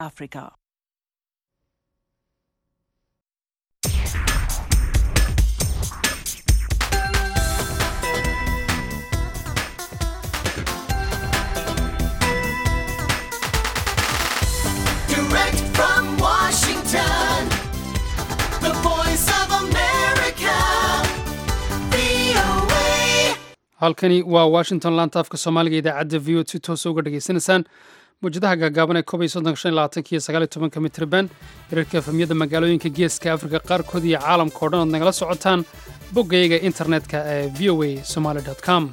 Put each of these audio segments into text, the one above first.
Africa. Direct from Washington, the voice of America, VOA. halkani waa washington laanta afka soomaaliga idaacadda v o si toosa uga dhegaysanaysaan mawjadaha gaagaaban ee kob iyo soddon shan iyo labaatanka iyo sagaal iyo tobanka mitriban hirarka efemyada magaalooyinka geeska afrika qaarkood iyo caalamka oo dhan ood nagala socotaan boggayaga internetka ee v o a somaly com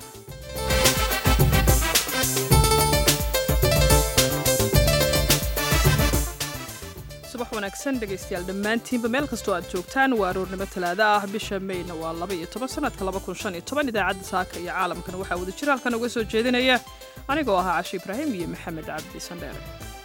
subax wanaagsan dhegaystayaal dhammaantiinba meel kastoo aad joogtaan waa aroornimo talaado ah bisha mayna waa laba iyo toban sanadka laba kun shan iyo toban idaacadda saaka iyo caalamkana waxaa wada jira halkan uga soo jeedinaya anigoo ahaa cashi ibraahim iyo maxamed cabdi sandheere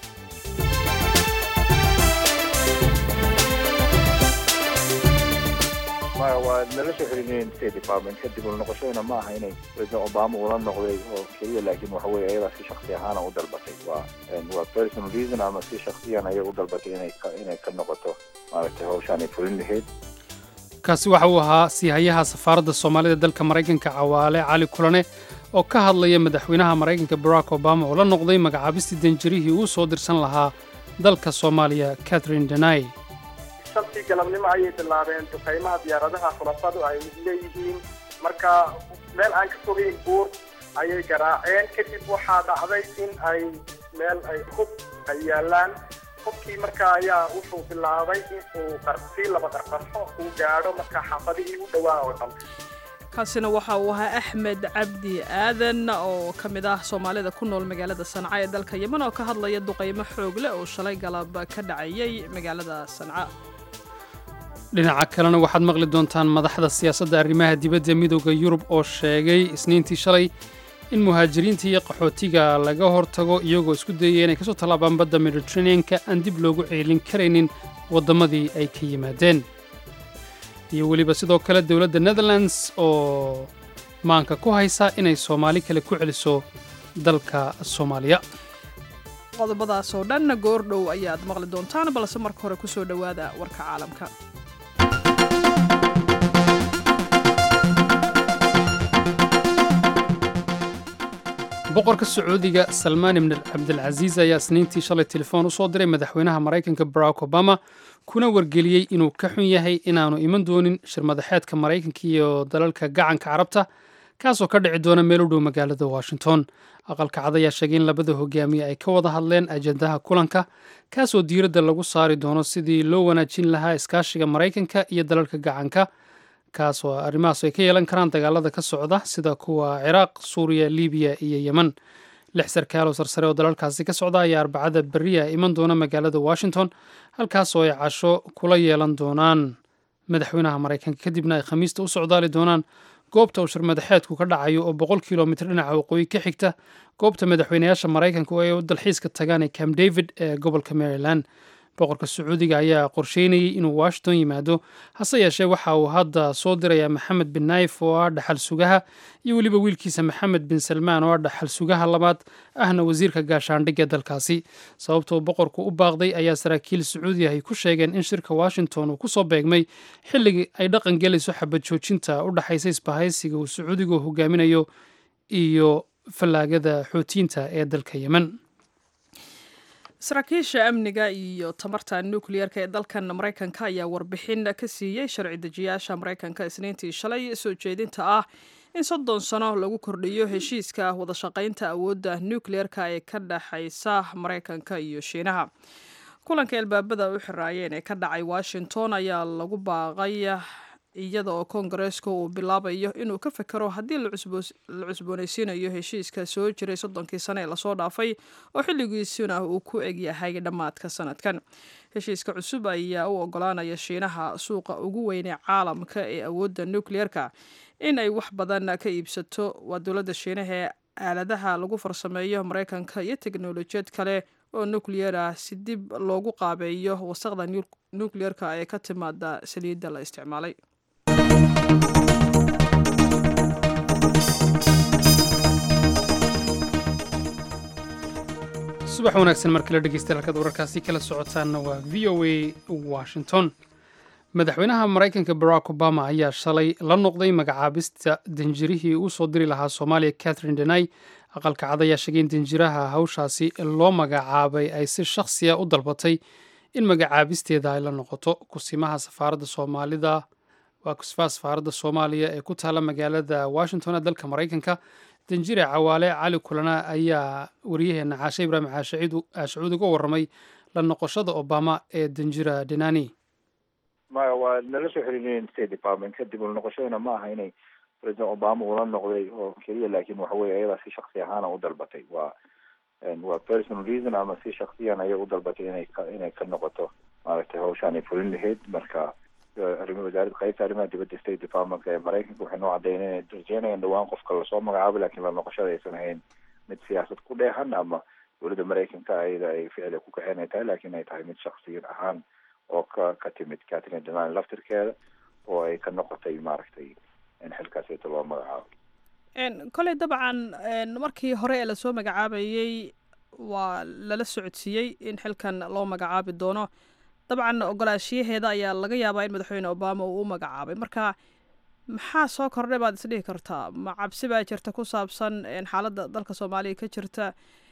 maya waa nala soo xiriireen state department kadib ula noqoshadana ma aha inay president obama ula noqday oo keliya laakiin waxa weeye ayadaa si shaksi ahaana u dalbatay waa waa personal reason ama si shaksiyan ayay u dalbatay inay ka inay ka noqoto maaragtay hawshaan ay fulin lahayd kaasi waxa uu ahaa siihayaha safaaradda soomaalida dalka maraykanka cawaale cali kulane oo ka hadlaya madaxweynaha maraykanka barack obama oo la noqday magacaabistii danjarihii uu soo dirsan lahaa dalka soomaaliya catherine denay shantii galabnimo ayay bilaabeen duqaymaha diyaaradaha khulafadu ay leeyihiin marka meel aan ka fogeyn buur ayay garaaceen kadib waxaa dhacday in ay meel ay hub ay yaalaan hubkii marka ayaa wuxuu bilaabay in uu qarsii laba qarqarxo uu gaadho marka xaafadihii u dhowaa oo dhan kaasina waxa uu ahaa axmed cabdi aadan oo ka mid ah soomaalida ku nool magaalada sanca ee dalka yeman oo ka hadlaya duqaymo xoog leh oo shalay galab ka dhacayay magaalada sanca dhinaca kalena waxaad maqli doontaan madaxda siyaasadda arrimaha dibadda midooda yurub oo sheegay isniintii shalay in muhaajiriinta iyo qaxootiga laga hortago iyagoo isku dayaya inay kasoo tallaabaan badda mediteraneanka aan dib loogu ceelin karaynin waddamadii ay ka yimaadeen iyo weliba sidoo kale dowladda netherlands oo maanka ku haysa inay soomaali kale ku celiso dalka soomaaliya qodobadaas oo dhan goordhow ayaad maqli doontaan balse marka hore ku soo dhowaada warka caalamka boqorka sacuudiga salmaan ibn cabdilcasiis ayaa isniintii shalay telefoon u soo diray madaxweynaha maraykanka barack obama kuna wargeliyey inuu ka xun yahay inaanu iman doonin shirmadaxeedka maraykanka iyo dalalka gacanka carabta kaasoo ka dhici doona meel u dhow magaalada washington aqalka cad ayaa sheegay in labada hogaamiye ay ka wada hadleen ajendaha kulanka kaasoo diiradda lagu saari doono sidii loo wanaajin lahaa iskaashiga maraykanka iyo dalalka gacanka kaas oo arrimahaas ay ka yeelan karaan dagaalada ka socda sida kuwa ciraaq suuriya libiya iyo yemen lix sarkaal oo sarsare oo dalalkaasi ka socda ayaa arbacada beriya iman doona magaalada washington halkaas oo ay casho kula yeelan doonaan madaxweynaha maraykanka kadibna ay khamiista u socdaali doonaan goobta uu shirmadaxeedku ka dhacayo oo boqol kilomitr dhinaca waqooyi ka xigta goobta madaxweynayaasha maraykanka oo ay u dalxiiska tagaan ee camp david ee gobolka maryland boqorka sacuudiga ayaa qorsheynayay inuu washington yimaado hase yeeshee waxa uu hadda soo dirayaa maxamed bin naif oo ah dhaxal sugaha iyo weliba wiilkiisa maxamed bin salmaan oo ah dhaxal sugaha labaad ahna wasiirka gaashaandhigga dalkaasi sababtoo boqorku u baaqday ayaa saraakiil sacuudi ah ay ku sheegeen in shirka washington uu kusoo beegmay xilligii ay dhaqan gelayso xabad joojinta u dhaxaysa isbahaysiga uu sacuudigu hogaaminayo iyo fallaagada xootiyiinta ee dalka yemen saraakiisha amniga iyo tamarta nukliyeerka ee dalkan maraykanka ayaa warbixin ka siiyey sharci dejiyaasha maraykanka isniintii shalay soo jeedinta ah in soddon sano lagu kordhiyo heshiiska wadashaqaynta awoodda nukliyeerka ee ka dhexaysa maraykanka iyo shiinaha kulanka albaabada u xiraayeen ee ka dhacay washington ayaa lagu baaqay iyada oo koongareeska uu bilaabayo inuu ka fekero haddii la cusboonaysiinayo heshiiska soo jiray soddonkii sane ee lasoo dhaafay oo xilligiisuna uu ku egyahay dhammaadka sanadkan heshiiska cusub ayaa u ogolaanaya shiinaha suuqa ugu weynee caalamka ee awoodda nukliyeerka in ay wax badan ka iibsato waa dowladda shiinaha ee aaladaha lagu farsameeyo maraykanka iyo teknolojiyad kale oo nukliyeer ah si dib loogu qaabeeyo wasaqda nukliyeerka ee ka timaada saliidda la isticmaalay subax wanaagsan mar kale dhegeystayaal halkaad wararkaasi kala socotaanna waa v o a washington madaxweynaha maraykanka barack obama ayaa shalay la noqday magacaabista danjirihii uu soo diri lahaa soomaaliya catherine denay aqalka cad ayaa sheegay in danjiraha hawshaasi loo magacaabay ay si shakhsiya u dalbatay in magacaabisteeda ay la noqoto kusimaha safaaradda soomaalida waa kusifaha safaaradda soomaaliya ee ku taala magaalada washington ee dalka maraykanka danjire cawaale cali kulana ayaa wariyaheena caashe ibraahim caashacuud uga warramay la noqoshada obama ee danjira denani maya waa nala soo xiriireen state department kadib ula noqoshadana ma aha inay president obama ula noqday oo keliya laakiin waxa weye ayadaa si shaksi ahaana u dalbatay waa waa personal reason ama si shaksiyan ayay u dalbatay inay ka inay ka noqoto maaragtay hawshaan ay fulin lahayd marka arima wasaaradda qaybta arrimaha dibadda state departmentka ee maraykanka waxay noo caddeyneen inay rajeynayaan dhawaan qofka lasoo magacaabo laakiin la noqoshada aysan ahayn mid siyaasad ku dheehan ama dowladda maraykanka ayada ay ficil ku kaxeen ay tahay laakiin ay tahay mid shaksiyan ahaan oo ka ka timid catherine denan laftirkeeda oo ay ka noqotay maaragtay in xilkaasita loo magacaabo koley dabcan markii hore ee lasoo magacaabayey waa lala socodsiiyey in xilkan loo magacaabi doono dabcan ogolaashiyaheeda ayaa laga yaabaa in madaxweyne obama uu u magacaabay marka maxaa soo kordhay baad isdhihi kartaa ma cabsi baa jirta ku saabsan xaaladda dalka soomaaliya ka jirta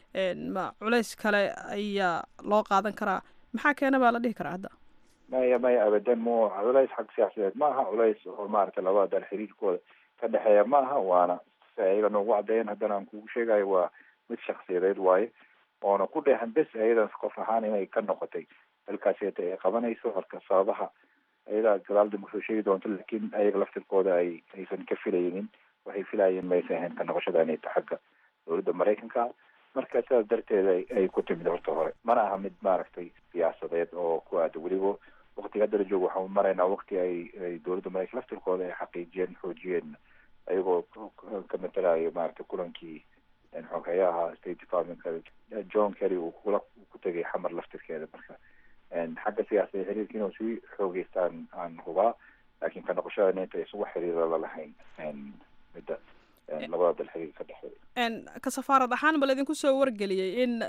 ma culays kale ayaa loo qaadan karaa maxaa keena baa la dhihi karaa hadda maya maya abadan mo culays xag siyaasadeed ma aha culays oo maaragtay labada dal xiriirkooda ka dhexeeya ma aha waana si ayaga noogu caddeeyan haddana aan kugu sheegayo waa mid shaksiyadeed waaye oona ku dheehan bes ayadan qof ahaan inay ka noqotay halkaaseta ay qabanayso horka sababaha ayadaa gadaal dambe soo sheegi doonto laakiin ayaga laftirkooda ay aysan ka filaynin waxay filayeen maysan ahayn ka noqoshada inay ta xagga dowladda maraykanka marka sidaas darteed ay ku timid horta hore mana aha mid maaragtay siyaasadeed oo ku aada weliba waktiga haddala joog waxaan maraynaa wakti ay ay dowladda maraykan laftirkooda ay xaqiijiyeen xoojiyeen ayagoo ka matalayo maaragtay kulankii xogeyaha state departmentka john kerry uu kula ku tegay xamar laftirkeeda marka xagga siyaasadee xiriirka inuu sii xoogeystaan aan hubaa laakiin ka noqoshada inta isugu xiriira lalahayn midda labada dal xiriir ka dhexeeya ka safaarad ahaan ma laydinku soo wargeliyey in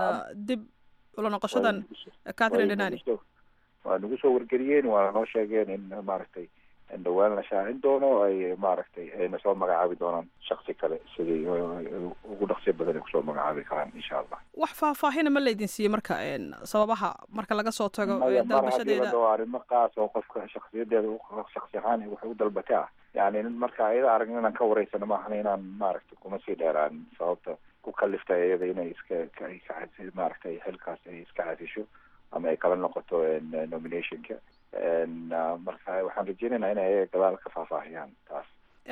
dib ula noqoshadan catherine denani waa nagu soo wargeliyeen waana noo sheegeen in maaragtay dhawaan la shaacin doono ay maaragtay ayna soo magacaabi doonaan shaksi kale sidii ugu dhaqsiya badan ay kusoo magacaabi karaan insha allah wax faahfaahina ma laydin siiyey marka sababaha marka laga soo tago dalbashadeeda waa arrimo qaas oo qofka shaksiyadeeda shaksi ahaan waxay u dalbatay ah yani marka ayada aragn inaan ka wareysano maahan inaan maaragtay kuma sii dheeraan sababta ku kaliftay iyada inay iska maaragtay xilkaas ay iska casisho ama ay kala noqoto nominationka marka waxaan rajeynaynaa inay ayaga gadaal ka faahfaahiyaan taas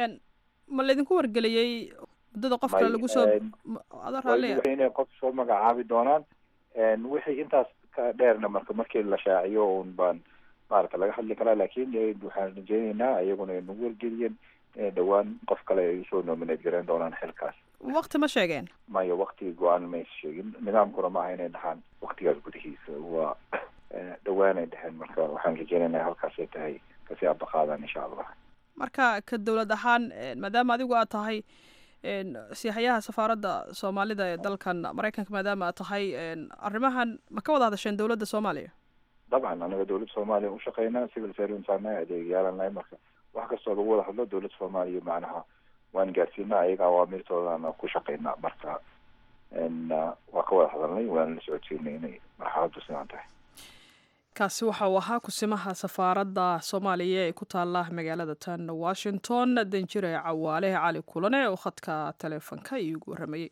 ma laydinku wargeliyey muddada qofka lagu soo ada raalliya inay qof soo magacaabi doonaan wixii intaas ka dheerna marka markii la shaaciyo un baan maaragta laga hadli karaa laakin waxaan rajeynaynaa iyaguna ay nagu wargeliyeen inay dhawaan qof kale ay usoo nominate garan doonaan xilkaas wakti ma sheegeen maya wakti go-aan maysa sheegin nidaamkuna maaha inay dhahaan waktigaas gudihiisa waa dhawaanay dheheen marka waxaan rajeynaynaa halkaasay tahay kasii abaqaadaan insha allah marka ka dowlad ahaan maadaama adigu aad tahay siixayaha safaaradda soomaalida ee dalkan maraykanka maadaama aad tahay arrimahan ma ka wada hadasheen dowladda soomaaliya dabcan anaga dowladda soomaaliya ushaqeynaa civil servants ana adeegyaalanahay marka wax kastoo lagu wada hadlo dowladda soomaaliya macnaha waan gaarsiinaa ayaga awaamirtoodana ku shaqeynaa marka waa ka wada hadalnay waana la socodsiinay inay marxaladdu sidaan tahay kaasi waxa uu ahaa kusimaha safaaradda soomaaliya ee ku taala magaalada tan washington danjire cawaale cali kulane oo khadka taleefonka iigu waramayey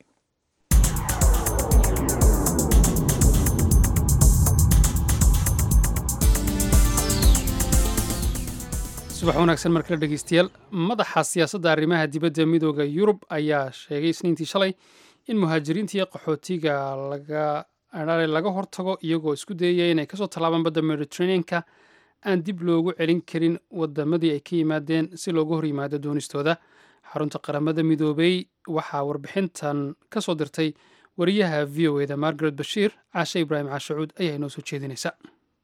subax wanaagsan mar kale dhegeystayaal madaxa siyaasadda arrimaha dibadda midooda yurub ayaa sheegay isniintii shalay in muhaajiriinta iyo qaxootiga laga laga hortago iyagoo isku dayaya inay kasoo tallaabaan badda mediterraneanka aan dib loogu celin karin wadamadii ay ka yimaadeen si looga hor yimaado doonistooda xarunta qaramada midoobey waxaa warbixintan ka soo dirtay wariyaha v o eda margaret bashiir caashe ibraahim caashacuud ayaa inoo soo jeedinaysa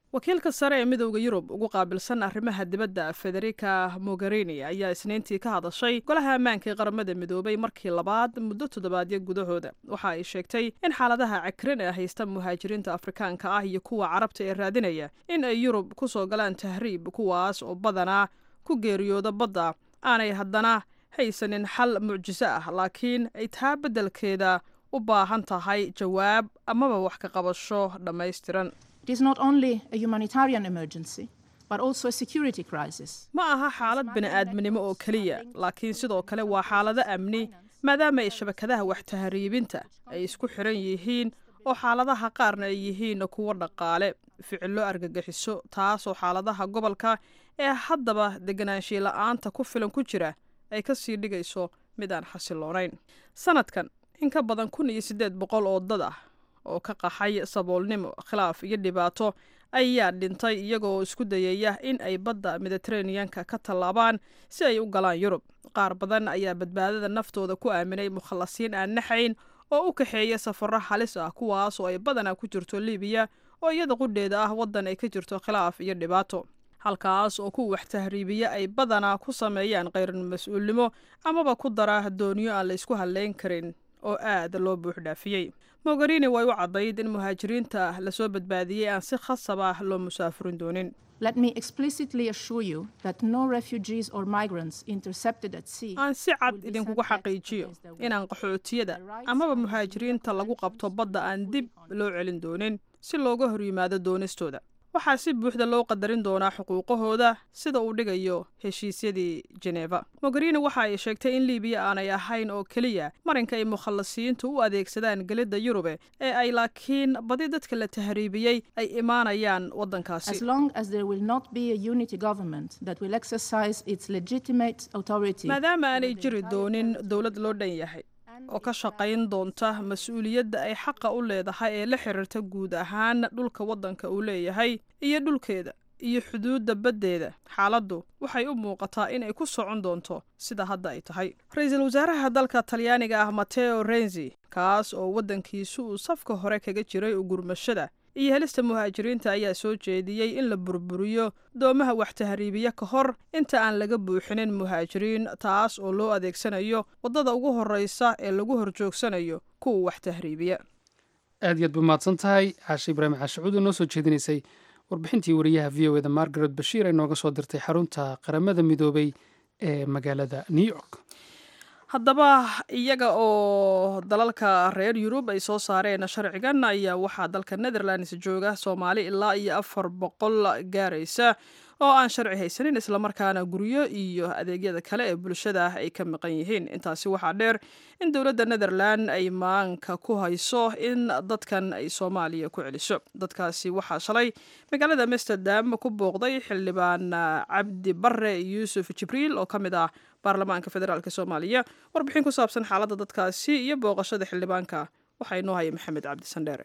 wakiilka sare ee midowda yurub ugu qaabilsan arrimaha dibadda federica mogherini ayaa isniintii ka hadashay golaha ammaanka ee qaramada midoobay markii labaad muddo toddobaadyo gudahooda waxa ay sheegtay in xaaladaha cakrin ee haysta muhaajiriinta afrikaanka ah iyo kuwa carabta ee raadinaya in ay yurub ku soo galaan tahriib kuwaas oo badanaa ku geeriyooda badda aanay haddana haysanin xal mucjiso ah laakiin ay taa beddelkeeda u baahan tahay jawaab amaba wax ka qabasho dhammaystiran It is not only a humanitarian emergency, but also a security crisis. ma aha xaalad bini'aadminimo oo keliya laakiin sidoo kale waa xaalado amni maadaama ay shabakadaha wax tahriibinta ay isku xiran yihiin oo xaaladaha qaarna ay yihiin kuwo dhaqaale ficillo argagixiso taasoo xaaladaha gobolka ee haddaba deganaanshiye la'aanta ku filan ku jira ay ka sii dhigayso mid aan xasiloonayn sanadkan in ka badan kun iyo siddeed boqol oo dad ah oo ka qaxay saboolnimo khilaaf iyo dhibaato ayaa dhintay iyagoo isku dayaya in ay badda mediteraneanka ka tallaabaan si ay u galaan yurub qaar badan ayaa badbaadada naftooda ku aaminay mukhallasiin aan naxayn oo u kaxeeya safarro halis ah kuwaas oo ay badanaa ku jirto libiya oo iyada qudheeda ah waddan ay ka jirto khilaaf iyo dhibaato halkaas oo kuwa wax tahriibiya ay badanaa ku sameeyaan khayran mas-uulnimo amaba ku dara dooniyo aan la isku hadlayn karin oo aad loo buuxdhaafiyey mogherini way u caddayd in muhaajiriinta lasoo badbaadiyey aan si khasab ah loo musaafurin doonin Let me explicitly assure you that no refugees or migrants intercepted at sea. aan si cad will be idinkugu sent back to xaqiijiyo place they were. inaan qaxootiyada amaba muhaajiriinta lagu qabto badda aan dib loo celin doonin si looga hor yimaado doonistooda waxaa si buuxda loo qadarin doonaa xuquuqahooda sida uu dhigayo heshiisyadii jeneva mogherini waxa ay sheegtay in libiya aanay ahayn oo keliya marinka ay mukhallasiyiintu u adeegsadaan gelidda yurube ee ay laakiin badi dadka la tahriibiyey ay imaanayaan waddankaasi As long as there will not be a unity government that will exercise its legitimate authority. maadaama aanay jiri doonin dowlad loo dhan yahay oo ka shaqayn doonta mas-uuliyadda ay xaqa u leedahay ee la xiriirta guud ahaan dhulka waddanka uu leeyahay iyo dhulkeeda iyo xuduudda baddeeda xaaladdu waxay u muuqataa in ay ku socon doonto sida hadda ay tahay ra-iisul wasaaraha dalka talyaaniga ah mateo renzi kaas oo waddankiisu uu safka hore kaga jiray ugurmashada iyo helista muhaajiriinta ayaa soo jeediyey in la burburiyo doomaha wax tahriibiya ka hor inta aan laga buuxinin muhaajiriin taas oo loo adeegsanayo waddada ugu horreysa ee lagu horjoogsanayo kuwa wax tahriibiya aad iyo aad bu mahadsan tahay caashe ibraahim caashicuud oo noo soo jeedinaysay warbixintii wariyaha v o eda margaret bashiir ay nooga soo dirtay xarunta qaramada midoobay ee magaalada new york haddaba iyaga oo dalalka reer yurub ay soo saareen sharcigan ayaa waxaa dalka netherlands jooga soomaali ilaa iyo afar boqol gaaraysa oo aan sharci haysanin islamarkaana guryo iyo adeegyada kale ee bulshada ay ka maqan yihiin intaasi waxaa dheer in dowladda netherland ay maanka ku hayso in dadkan ay soomaaliya ku celiso dadkaasi waxaa shalay magaalada amsterdam ku booqday xildhibaan cabdi bare yuusuf jibriil oo ka mid ah baarlamaanka federaalk soomaaliya warbixin ku saabsan xaaladda dadkaasi iyo booqashada xildhibaanka waxaa inoo haya maxamed cabdi sandheere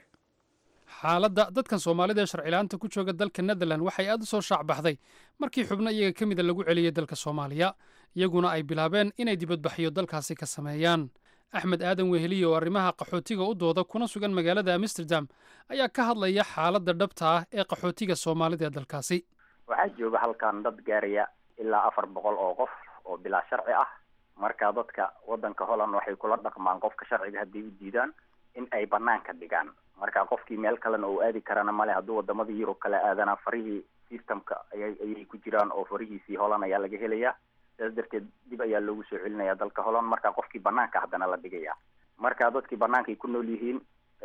xaaladda dadkan soomaalida ee sharcilaanta ku jooga dalka netherland waxay aad u soo shaacbaxday markii xubno iyaga ka mida lagu celiyey dalka soomaaliya iyaguna ay bilaabeen inay dibadbaxyo dalkaasi ka sameeyaan axmed aadan weheliye oo arrimaha qaxootiga u dooda kuna sugan magaalada amsterdam ayaa ka hadlaya xaaladda dhabta ah ee qaxootiga soomaalida ee dalkaasi waxaa jooga halkan dad gaaraya ilaa afar boqol oo qof oo bilaa sharci ah marka dadka waddanka holland waxay kula dhaqmaan qofka sharciga hadday u diidaan in ay banaanka dhigaan marka qofkii meel kalena uu aadi karana male hadduu wadamada yurub kale aadana farihii systemka ayay ayay ku jiraan oo farihiisii holland ayaa laga helayaa sidaas darteed dib ayaa loogu soo celinaya dalka holland marka qofkii banaanka haddana la dhigaya marka dadkii bannaankay ku nool yihiin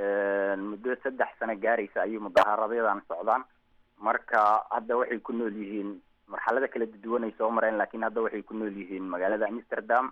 muddo saddex sano gaaraysa ayay mudaharadadan socdaan marka hadda waxay ku nool yihiin marxalada kala duwanay soo mareen laakiin hadda waxay ku nool yihiin magaalada amsterdam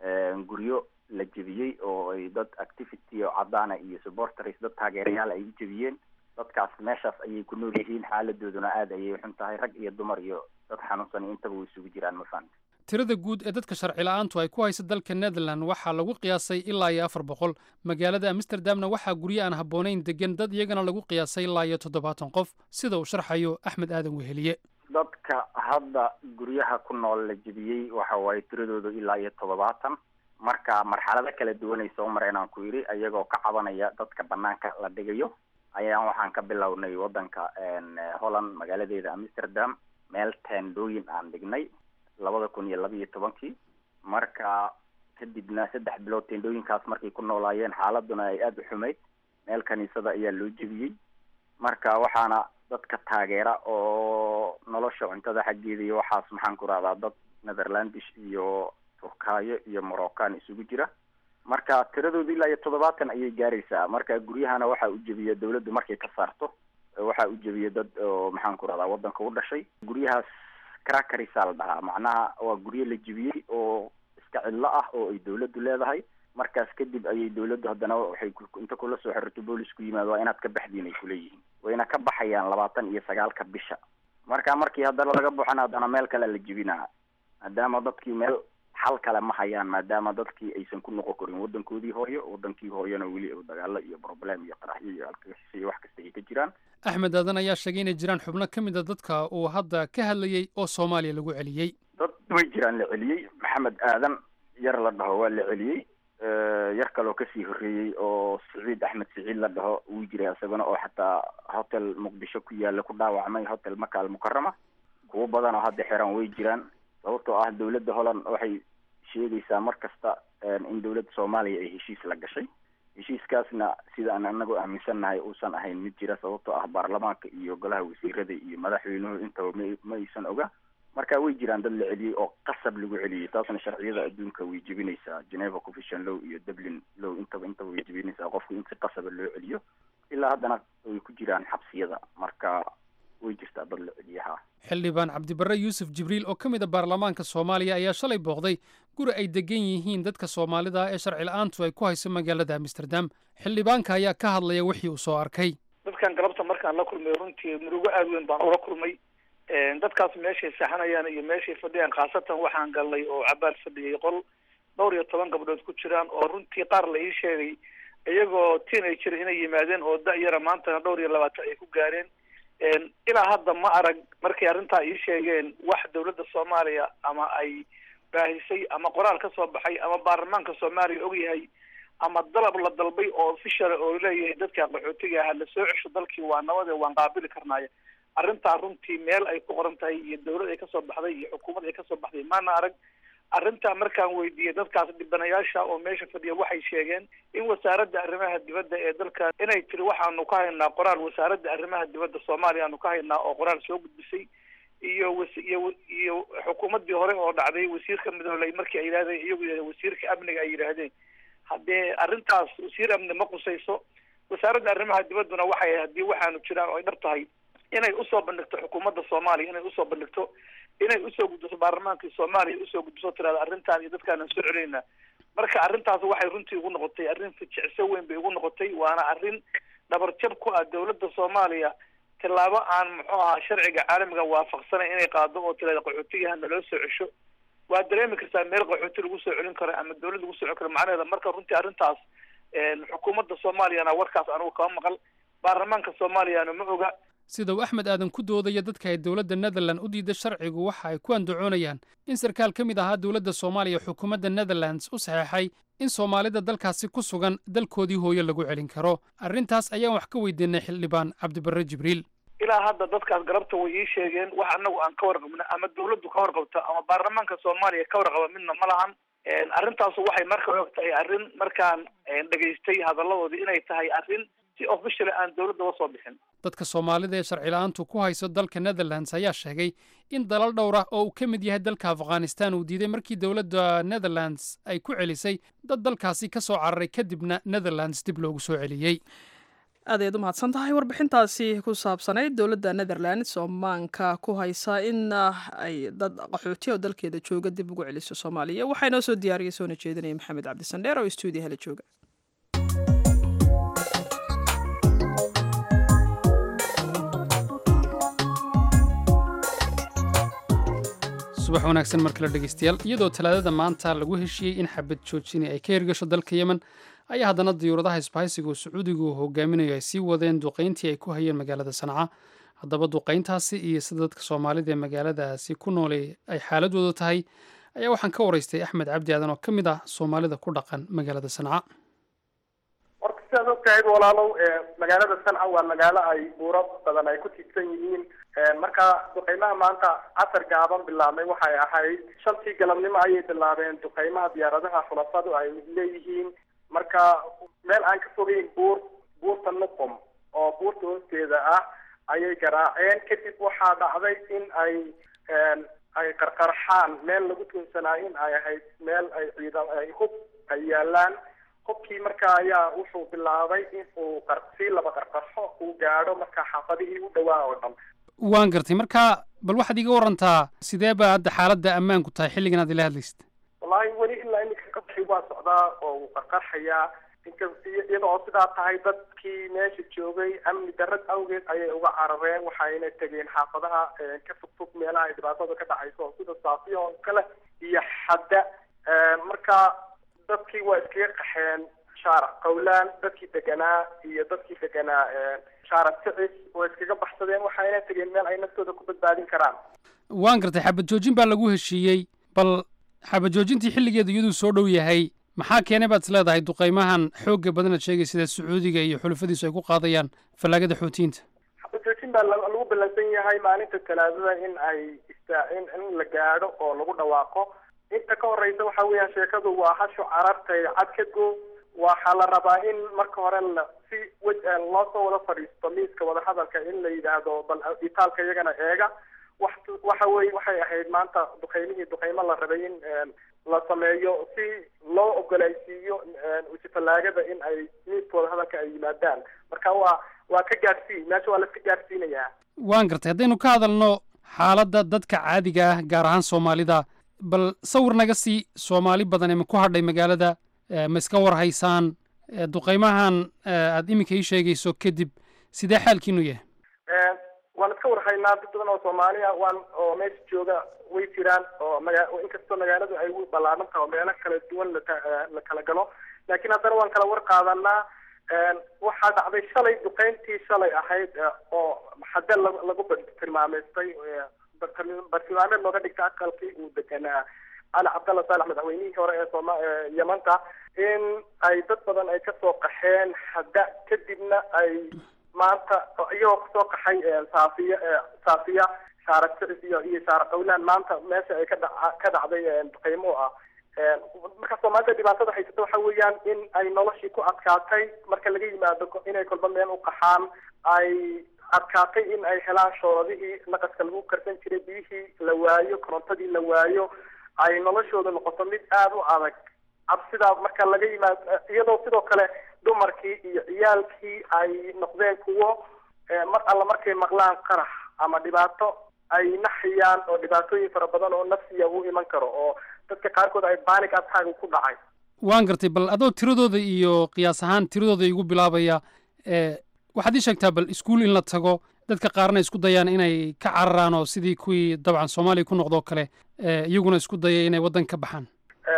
guryo la jebiyey oo ay dad activity oo cadaana iyo supporters dad taageerayaal ay u jebiyeen dadkaas meeshaas ayay ku nool yihiin xaaladooduna aada ayay xun tahay rag iyo dumar iyo dad xanuunsan intaba way isugu jiraan ma fahamta tirada guud ee dadka sharci la-aantu ay ku haysa dalka netherland waxaa lagu qiyaasay ilaa iyo afar boqol magaalada amsterdamna waxaa guryo aan habboonayn degan dad iyagana lagu qiyaasay ilaa iyo toddobaatan qof sida uu sharxayo axmed aadan weheliye dadka hadda guryaha ku nool la jebiyey waxa waaye tiradoodu ilaa iyo toddobaatan marka marxalado kala duwanay soo mareen aan ku yidhi ayagoo ka cabanaya dadka banaanka la dhigayo ayaan waxaan ka bilownay wadanka holland magaaladeeda amsterdam meel teendhooyin aan dhignay labada kun iyo laba iyo tobankii marka kadibna saddex bilood teendhooyinkaas markay ku noolaayeen xaaladuna ay aada u xumayd meel kaniisada ayaa loo jebiyey marka waxaana dadka taageera oo nolosha cuntada xaggeeda iyo waxaas maxaan ku rahdaa dad netherlandish iyo turkaayo iyo moroccan isugu jira marka tiradooda ilaa iyo toddobaatan ayay gaaraysaa marka guryahana waxaa u jebiya dawladdu markay ka saarto waxaa u jebiya dad oo maxaan ku rahdaa wadanka u dhashay guryahaas crackerisa la dhahaa macnaha waa guryo la jebiyey oo iska cidlo ah oo ay dawladdu leedahay markaas kadib ayay dawladdu haddana waxay inta kula soo xirto boolisku yimaado waa inaad ka baxdiin ay kuleeyihiin wayna ka baxayaan labaatan iyo sagaalka bisha marka markii haddana laga buxana haddana meel kale la jebinaa maadaama dadkii meel xal kale ma hayaan maadaama dadkii aysan ku noqon karin wadankoodii hooyo wadankii hooyona weli dagaalo iyo problem iyo qaraxyo iyo alkasi iyo wax kasta ay ka jiraan axmed aadan ayaa sheegay inay jiraan xubno ka mid a dadka uu hadda ka hadlayey oo soomaaliya lagu celiyey dad way jiraan la celiyey maxamed aadan yar la dhaho waa la celiyey yar kaloo kasii horreeyey oo siciid axmed siciid la dhaho wuu jiray isagana oo xataa hotel muqdisho ku yaala ku dhaawacmay hotel maka al mukarama kuwo badan oo hadda xiran way jiraan sababtoo ah dawladda holland waxay sheegaysaa mar kasta in dawladda soomaaliya ay heshiis la gashay heshiiskaasna sida aan anagu aaminsannahay uusan ahayn mid jira sababtoo ah baarlamaanka iyo golaha wasiirada iyo madaxweynuhu intaba ma ma aysan oga marka way jiraan dad la celiyey oo qasab lagu celiyey taasna sharciyada adduunka way jebinaysaa geneva convention law iyo dublin law intaba intaba way jebinaysaa qofku in si qasaba loo celiyo ilaa haddana way ku jiraan xabsiyada marka way jirtaa dad la celiyaha xildhibaan cabdibarre yuusuf jibriil oo ka mid a baarlamaanka soomaaliya ayaa shalay booqday guri ay degan yihiin dadka soomaalida ee sharci la-aantu ay ku hayso magaalada amsterdam xildhibaanka ayaa ka hadlaya wixii uu soo arkay dadkan galabta markaan la kulmay runtii murugo aada weyn baan ula kulmay dadkaas meeshay saxanayaan iyo meeshay fadhiyaan khaasatan waxaan galnay oo cabaal fadhiyay qol dhowr iyo toban gabdhood ku jiraan oo runtii qaar la ii sheegay iyagoo teenager inay yimaadeen oo da-yara maantana dhowr iyo labaatan ay ku gaareen ilaa hadda ma arag markay arrintaa ii sheegeen wax dawladda soomaaliya ama ay baahisay ama qoraal ka soo baxay ama baarlamaanka soomaaliya ogyahay ama dalab la dalbay oo official oo leeyahay dadka qaxootiga aha la soo cesho dalkii waa nabade waan qaabili karnaaya arrintaa runtii meel ay ku qoran tahay iyo dawlad ay kasoo baxday iyo xukuumad ay kasoo baxday maana arag arrintaa markaan weydiiyey dadkaas dhibanayaasha oo meesha fadhiya waxay sheegeen in wasaaradda arrimaha dibadda ee dalka inay tiri waxaanu ka haynaa qoraal wasaaradda arrimaha dibadda soomaaliya aanu ka haynaa oo qoraal soo gudbisay iyo was iyo iyo xukuumaddii hore oo dhacday wasiirka midooley markii ay yidhahdeen iyagu yidhahdeen wasiirka amniga ay yidhaahdeen haddee arrintaas wasiir amni ma qusayso wasaaradda arrimaha dibadduna waxay haddii waxaanu jiraan oo ay dhab tahay inay usoo bandhigto xukuumadda soomaaliya inay usoo bandhigto inay usoo gudbiso baarlamaankii soomaaliya usoo gudbiso tirada arrintan iyo dadkaanaan soo celinayna marka arrintaas waxay runtii ugu noqotay arrin fijicso weyn bay ugu noqotay waana arrin dhabarjab ku ah dawladda soomaaliya tillaabo aan muxuu ahaa sharciga caalamiga waafaqsanay inay qaado oo tirada qaxootigaha naloo soo cesho waa dareemi kartaa meel qaxooti lagu soo celin karo ama dawlad lagu soo celin karo macnaheeda marka runtii arrintaas xukuumadda soomaaliyana warkaas anugu kama maqal baarlamaanka soomaaliyana ma oga sida uu axmed aadan ku doodaya dadka ay dowladda netherland u diiday sharcigu waxa ay ku andacoonayaan in sarkaal ka mid ahaa dowladda soomaaliya xukuumadda netherlands u saxeexay in soomaalida dalkaasi ku sugan dalkoodii hooyo lagu celin karo arrintaas ayaan wax ka weydiinay xildhibaan cabdibarre jibriil ilaa hadda dadkaas galabta way ii sheegeen wax anagu aan ka warqabna ama dawladdu ka warqabto ama baarlamaanka soomaaliya ka warqaba midna ma lahan arrintaasu waxay marka og tahay arrin markaan dhegaystay hadalladoodii inay tahay arrin si official aan dawladda uga soo bixin dadka soomaalida ee sharci la-aantu ku hayso dalka netherlands ayaa sheegay in dalal dhowr ah oo uu ka mid yahay dalka afghanistan uu diiday markii dowladda netherlands ay ku celisay dad dalkaasi ka soo cararay kadibna netherlands dib loogu soo celiyey aad ayaad u mahadsan tahay warbixintaasi ku saabsanayd dowladda netherlands oo maanka ku haysa in ay dad qaxootiya oo dalkeeda jooga dib ugu celiso soomaaliya waxaa inoo soo diyaariyay soona jeedinaya maxamed cabdisandheer oo stuudiyaha la jooga subax wanaagsan mar kale dhegeystayaal iyadoo talaadada maanta lagu heshiiyey in xabad joojini ay ka hirgasho dalka yemen ayaa haddana diyuuradaha isbahaysiga oo sacuudigu hogaaminayo ay sii wadeen duqayntii ay ku hayeen magaalada sanca haddaba duqayntaasi iyo sida dadka soomaalida ee magaaladaasi ku noolay ay xaaladooda tahay ayaa waxaan ka waraystay axmed cabdi aadan oo ka mid ah soomaalida ku dhaqan magaalada sanca horta sidaad ogtahay walaalow magaalada sanca waa magaalo ay buuro badan ay ku tiigsan yihiin marka duqeymaha maanta casar gaaban bilaabmay waxay ahayd shantii galabnimo ayay bilaabeen duqeymaha diyaaradaha xulafadu ay leeyihiin marka meel aan ka fogeyn buur buurta nuqum oo buurta hoosteeda ah ayay garaaceen kadib waxaa dhacday in ay ay qarqarxaan meel lagu tuunsanaa in ay ahayd meel ay ciidan ay hub ay yaalaan hubkii marka ayaa wuxuu bilaabay in uu qar sii laba qarqarxo uu gaadho marka xaafadihii u dhawaa oo dhan waan gartay marka bal waxaad iga warantaa sidee baa hadda xaaladda ammaanku tahay xilligan aad ila hadlaysid wallaahi weli ilaa iminka qabxi waa socdaa oo uu qarqarxayaa inka iyada oo sidaa tahay dadkii meesha joogay amni darrad awgeed ayay uga carareen waxayna tegeen xaafadaha ka fog fog meelaha ay dhibaatada ka dhacayso sida saafiya oo kale iyo xadda marka dadkii waa iskaga qaxeen shaarac qowlaan dadkii deganaa iyo dadkii deganaa shaarac sicis waa iskaga baxsadeen waxayna tegeen meel ay naftooda ku badbaadin karaan waan gartay xabad joojin baa lagu heshiiyey bal xabad joojintii xilligeedu iyaduu soo dhow yahay maxaa keenay baad is leedahay duqeymahan xoogga badanaad sheegay sida sacuudiga iyo xulufadiisu ay ku qaadayaan fallaagada xoutiyiinta xabad joojin baa lagu ballansan yahay maalinta talaadada in ay istaa in in la gaadho oo lagu dhawaaqo inta ka horeysa waxa weeyaan sheekadu waa hasho carartay cad ka go waxaa la rabaa in marka hore la si wej loo soo wada fadhiisto miiska wadahadalka in la yidhaahdo bal itaalka iyagana eega wax waxa weye waxay ahayd maanta duqeymihii duqeymo la rabay in la sameeyo si loo ogolaysiiyo fallaagada in ay miiska wadahadalka ay yimaadaan marka waa waa ka gaadhsiin meesha waa laska gaadhsiinayaa waan gartay haddaynu ka hadalno xaaladda dadka caadiga ah gaar ahaan soomaalida bal sawir naga sii soomaali badan ee ma ku hadhay magaalada ma iska war haysaan duqeymahan aad iminka ii sheegayso kadib sidee xaalkiinu yahay waan iska warhaynaa dad badan oo soomaaliya waan oo meesha jooga way jiraan oo maga inkastoo magaaladu ay u ballaaran tahay oo meelo kala duwan lata la kala galo laakiin haddana waan kala war qaadanaa waxaa dhacday shalay duqeyntii shalay ahayd oo hadde la lagu tilmaameystay bartilmaameed looga dhigta aqalkii uu deganaa cali cabdalla saalax madaxweynihii hore ee sooma yamanta in ay dad badan ay kasoo qaxeen hadda kadibna ay maanta iyagoo kasoo qaxay saafiya saafiya shaara sicis iyo iyo shaara qawlaan maanta meesha ay ka dha ka dhacday duqeymo ah marka soomaalida dhibaatada haysata waxa weeyaan in ay noloshii ku adkaatay marka laga yimaado inay kolba meel u qaxaan ay adkaatay in ay helaan shooradihii naqaska lagu karsan jiray biyihii la waayo korontadii la waayo ay noloshooda noqoto mid aada u adag cabsidaa marka laga yimaado iyadoo sidoo kale dumarkii iyo ciyaalkii ay noqdeen kuwo mar alla markay maqlaan qarax ama dhibaato ay naxiyaan oo dhibaatooyin fara badan oo nafsiya u iman karo oo dadka qaarkood ay baanig attack ku dhacay waan gartay bal adoo tiradooda iyo qiyaas ahaan tiradooda igu bilaabaya waxaad ii sheegtaa bal iskuul in la tago dadka qaarna isku dayaan inay ka cararaan oo sidii kuwii dabcan soomaaliya ku noqdoo kale iyaguna isku daya inay waddan ka baxaan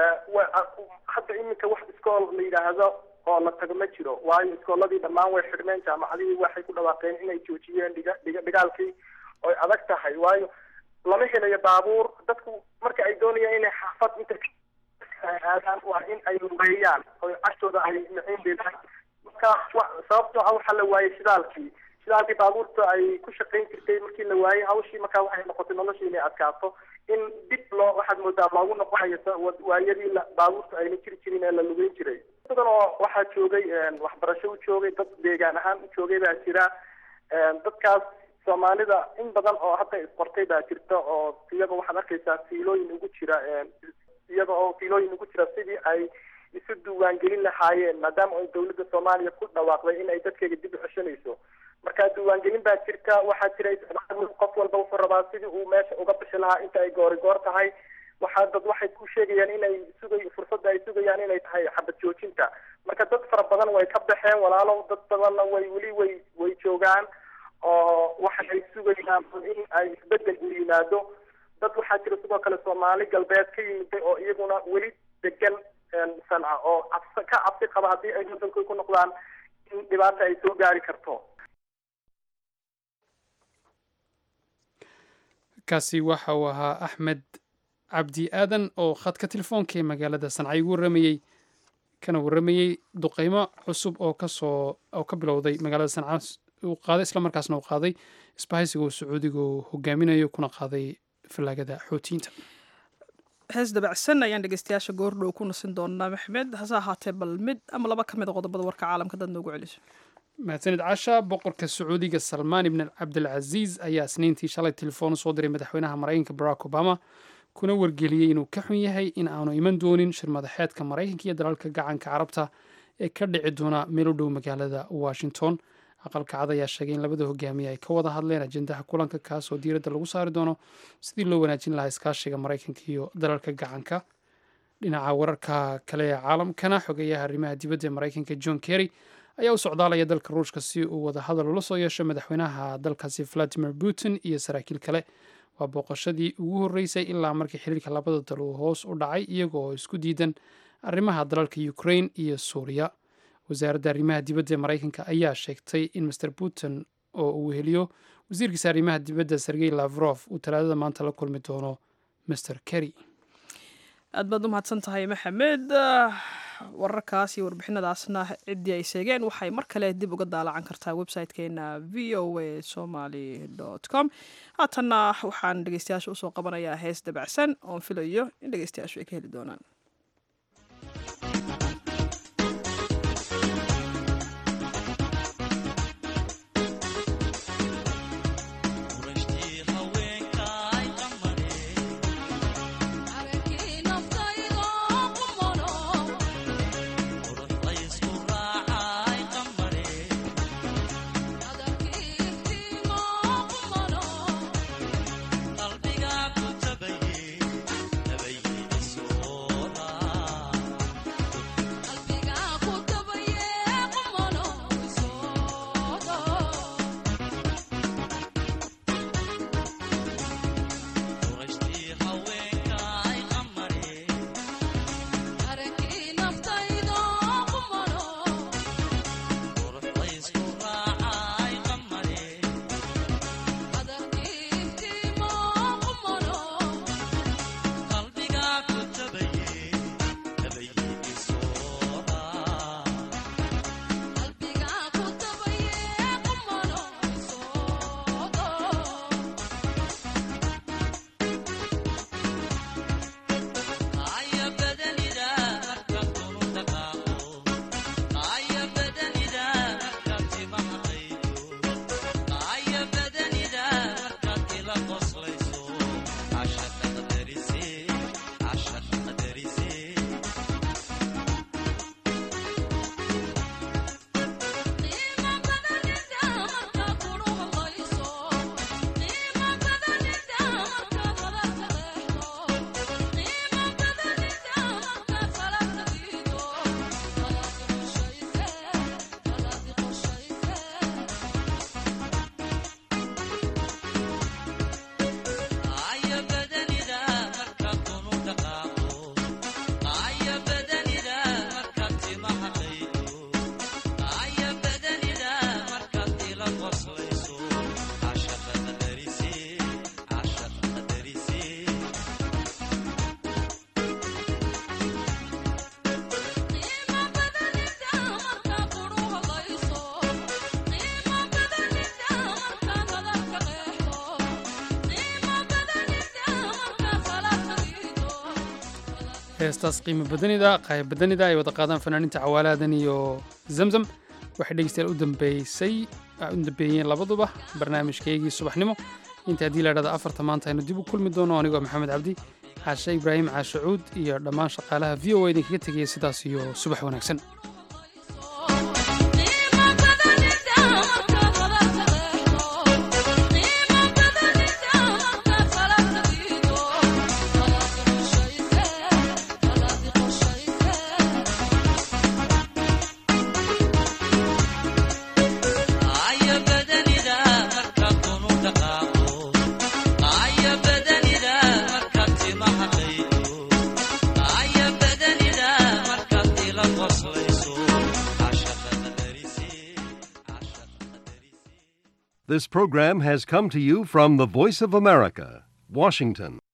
hadda iminka wax iskool la yidhaahdo oo la tago ma jiro waayo iskooladii dhammaan way xidhmeen jaamacadihii waxay ku dhawaaqeen inay joojiyeen dhiga dhiga dhigaalkii oy adag tahay waayo lama helayo baabuur dadku marka ay doonayaan inay xaafad inta aadaan waa in ay lugeeyaan oo cagtooda ay miciin deedaan marka sababtoo ah waxaa la waayey shidaalkii shidaalkii baabuurta ay ku shaqayn jirtay markii la waayey hawshii markaa waxay noqotay noloshii inay adkaato in dib loo waxaad moodaa loogu noqonayo waayadii baabuurta ayna jiri jirin ee la lugeyn jiray badan oo waxaa joogay waxbarasho u joogay dad deegaan ahaan u joogay baa jira dadkaas soomaalida in badan oo hadda isqortay baa jirta oo iyaga waxaad arkaysaa fiilooyin ugu jira iyaga oo fiilooyin ugu jira sidii ay isu diiwaangelin lahaayeen maadaama ay dawladda soomaaliya ku dhawaaqday in ay dadkeega dib u ceshanayso marka diiwaangelin baa jirta waxaa jira qof walba wuxuu rabaa sidii uu meesha uga bixi lahaa inta ay goori goor tahay waxaa dad waxay ku sheegayaan inay sugay fursadda ay sugayaan inay tahay xabad joojinta marka dad fara badan way ka baxeen walaalow dad badanna way weli way way joogaan oo waxay sugayaan in ay isbedel u yimaado dad waxaa jira sidoo kale soomaali galbeed ka yimiday oo iyaguna weli degan sanca oo cabsi ka cabsi qaba haddii ay waddankood ku noqdaan in dhibaata ay soo gaari karto kaasi waxa uu ahaa axmed cabdi aadan oo khadka telefoonka ee magaalada sanca igu warramayey kana warramayey duqeymo cusub oo kasoo oo ka bilowday magaalada sanca uu qaaday islamarkaasna uu qaaday isbahaysiga uu sacuudiga uu hogaaminayo kuna qaaday fallaagada xootiyiinta hees dabacsan ayaan dhegeystayaasha goordhow ku nasin doonaa maxmed hase ahaatee bal mid ama laba ka mid a qodobada warka caalamka dad noogu celiso mahadsanid casha boqorka sacuudiga salmaan ibn cabdilcaziiz ayaa isniintii shalay telefoon usoo diray madaxweynaha maraykanka barack obama kuna wargeliyey inuu ka xun yahay in aanu iman doonin shir madaxeedka maraykanka iyo dalalka gacanka carabta ee ka dhici doona meel u dhow magaalada washington aqalka cad ayaa sheegay in labada hogaamiye ay ka wada hadleen ajendaha kulanka kaas oo diiradda lagu saari doono sidii loo wanaajin lahaa iskaashiga maraykanka iyo dalalka gacanka dhinaca wararka kale ee caalamkana xogeeyaha arrimaha dibadda ee maraykanka john kerry ayaa u socdaalaya dalka ruushka si uu wada hadal ula soo yeesho madaxweynaha dalkaasi valadimir putin iyo saraakiil kale waa booqashadii ugu horreysay ilaa markii xiriirka labada dal uu hoos u dhacay iyaga oo isku diidan arrimaha dalalka ukraine iyo suuriya wasaaradda arrimaha dibadda ee maraykanka ayaa sheegtay in master putin oo uu weheliyo wasiirkiisa arrimaha dibadda sergey lavrof uu talaadada maanta la kulmi doono master kerry aad baad u mahadsan tahay maxamed wararkaas iyo warbixinadaasna ciddii ay sheegeen waxay mar kale dib uga daalacan kartaa website-keena v o a somaly com haatanna waxaan dhegeystayaasha usoo qabanayaa hees dabacsan oon filayo in dhegeystayaashu ay ka heli doonaan heestaas qiimo badanida qayb badanida ay wada qaadaan fanaaniinta cawaalaadan iyo zamzam waxay dhegeystayaal u dambeysay u dambeeyeen labaduba barnaamijkaygii subaxnimo inta haddii la dhahda afarta maanta aynu dib u kulmi doono anigoo maxamed cabdi caashe ibraahim caashacuud iyo dhammaan shaqaalaha v o a idinkaga tegaya sidaas iyo subax wanaagsan This program has come to you from the Voice of America, Washington.